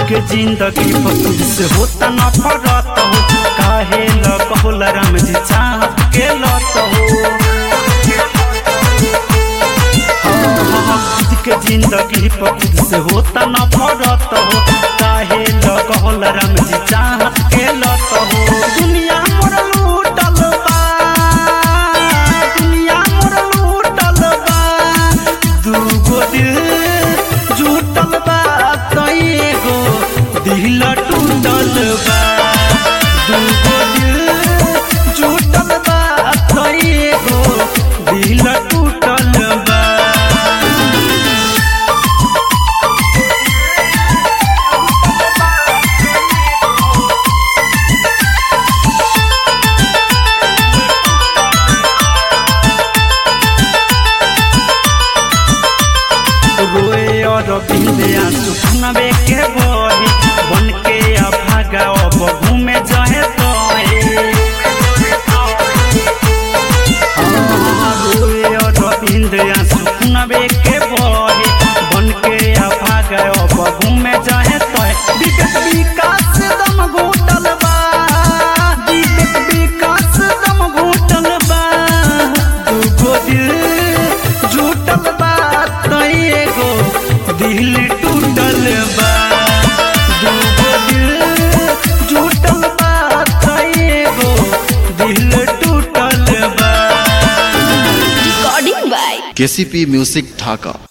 के जिंदगी पतुर से होता न फरत हो काहे ल बहुल राम जी चाहत के लत हो खुद के जिंदगी पतुर से होता न फरत हो काहे ल कहल राम जी चाहत के लत हो दुनिया मोर लूटल बा दुनिया मोर लूटल बा दूगो दिल जुटल बा कईगो दिल टूटल बा दूगो दिल जुटल बा कईगो दिल टूटल बा रोए और बिंदे आंसू सुनबे के बोही बन के अभागा अब घूमे जहे तोहे रोए और बिंदे आंसू सुनबे के बोही बन के अभागा अब घूमे जहे तोहे विवेक विकास दम घोटल बा विवेक विकास दम घोटल बा दूगो दिल जुटल बा तईगो दिल टूटल बा दूगो दिल जुटल बा तईगो दिल टूटल बा Recording by KCP music Dhaka